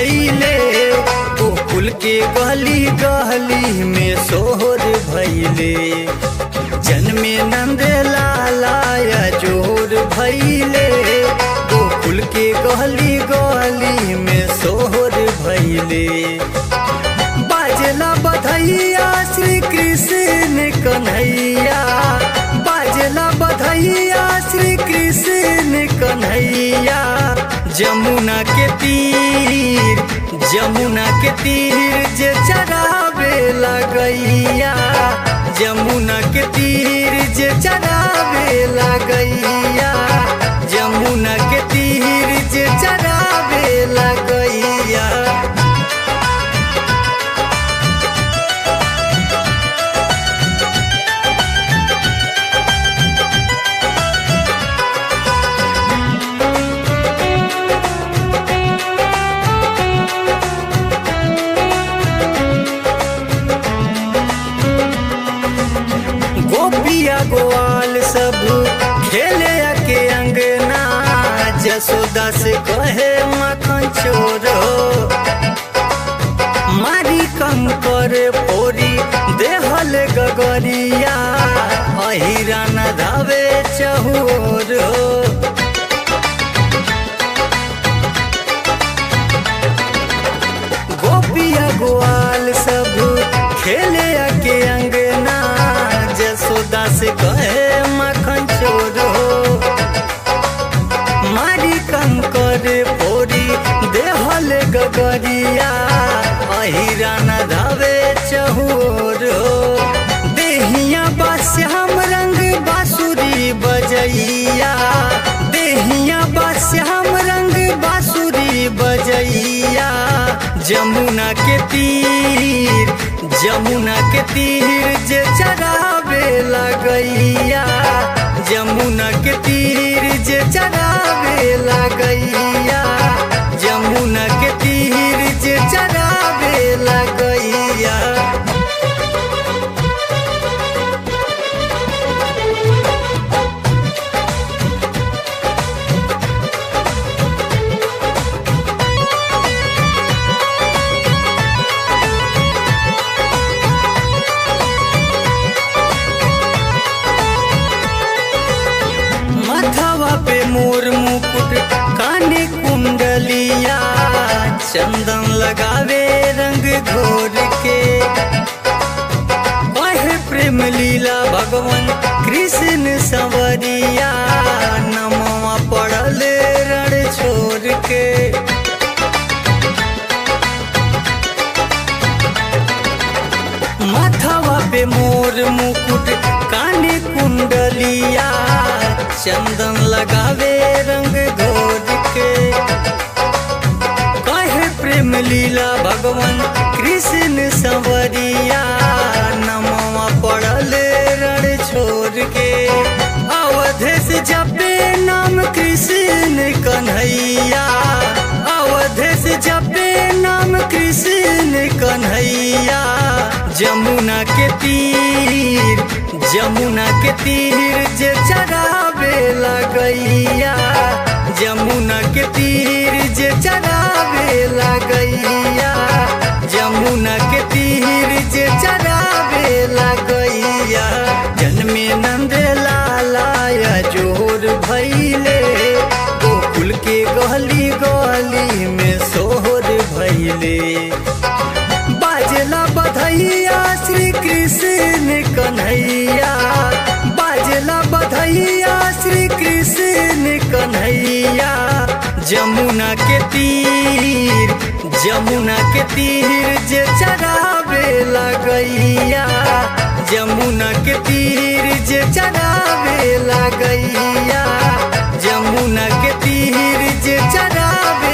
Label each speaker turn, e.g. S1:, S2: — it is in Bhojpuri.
S1: भैले गोकुल के गली गली में सोहर भैले जन्मे नंद लालाया जोर भैले गोकुल के गली गली में सोहर भैले बाजला बधैया श्री कृष्ण कन्हैया बाजला बधैया श्री कृष्ण कन्हैया जमुना के तीर जमुना के तीर जे चरावे लगैया जमुना के तीर जे चरावे लगैया जमुना के तीर जे चरावे लगैया गोपिया गोवाल सब खेले के अंगना जसोदा से कहे मखन चोर हो मारी कंकर पोरी देहल गगरिया अहिरा न धावे चहोर हो गोपिया गोवाल सब खेले के अंगना जसोदा से कहे मखन चोर हो मारी कंकर पोरी देहल गगरिया अहिरा न धावे चहोर हो देहिया बास्याम रंग बांसुरी बजैया देहिया बास्याम रंग बांसुरी बजैया जमुना के तीर जमुना के तीर जे चरावे लगैया जमुना के तीर जे चरावे लगैया जमुना के तीर जे चरावे लगैया माथवा पे मोर मुकुट काने कुंडलिया चंदन लगावे रंग घोर के बहे प्रेम लीला भगवान कृष्ण संवरिया नमवा पड़ल रण छोड़ के माथवा पे मोर मुकुट काने कुंडलिया चंदन लगावे रंग घोर के कहे प्रेम लीला भगवान कृष्ण संवरिया नमवा पड़ल रण छोड़ के अवधेश जपे नाम कृष्ण कन्हैया अवधेश जपे नाम कृष्ण कन्हैया जमुना के तीर जमुना के तीर जे चरावे लगैया जमुना के तीर जे चरावे लगैया जमुना के तीर जे चरावे लगैया जन्मे नंद लालाया जोर भैले गोकुल के गली गली में सोहर भैले बाजला बधैया श्री कृष्ण कन्हैया बाजला बधैया श्री कृष्ण कन्हैया जमुना के तीर जमुना के तीर जे चरावे लगैया जमुना के तीर जे चरावे लगैया जमुना के तीर जे चरावे